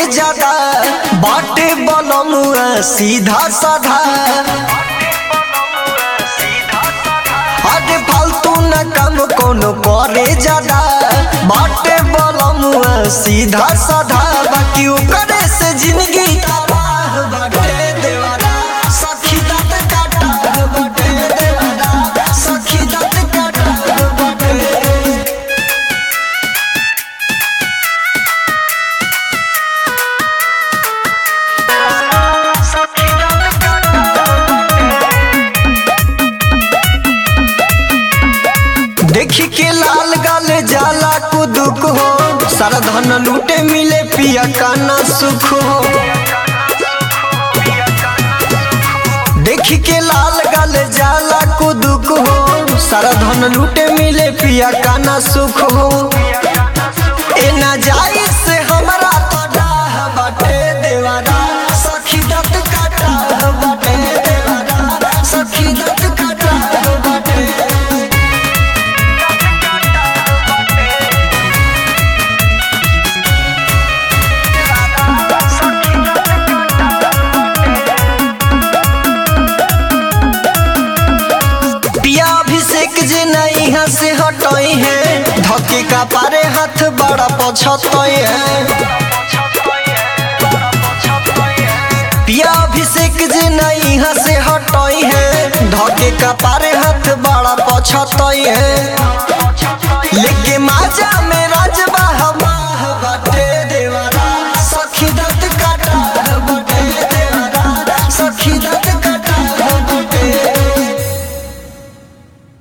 ज्यादा बाटे बनमुआ सीधा साधा अरे फालतू न काम कोनो करे ज्यादा बाटे बनमुआ सीधा साधा बाकी ओकरे से जिंदगी तबाह बाटे देवारा सखी दात काटा बाटे देवारा सखी दात काटा बाटे देखी के लाल गाल जाला कुदुक हो सारा धन लूटे मिले पिया काना सुख हो देखी के लाल गाल जाला कुदुक हो सारा धन लूटे मिले पिया काना सुख हो ए ना जाई से हमरा तो डाह बाटे देवारा सखी दत काटा बाटे देवारा सखी दत काटा बाटे पिया अभिषेक जे नहीं यहाँ से हटई है धके का पारे हाथ बड़ा पछतई है पिया अभिषेक जे नहीं यहाँ से हटई है धके का पारे हाथ बड़ा पछतई है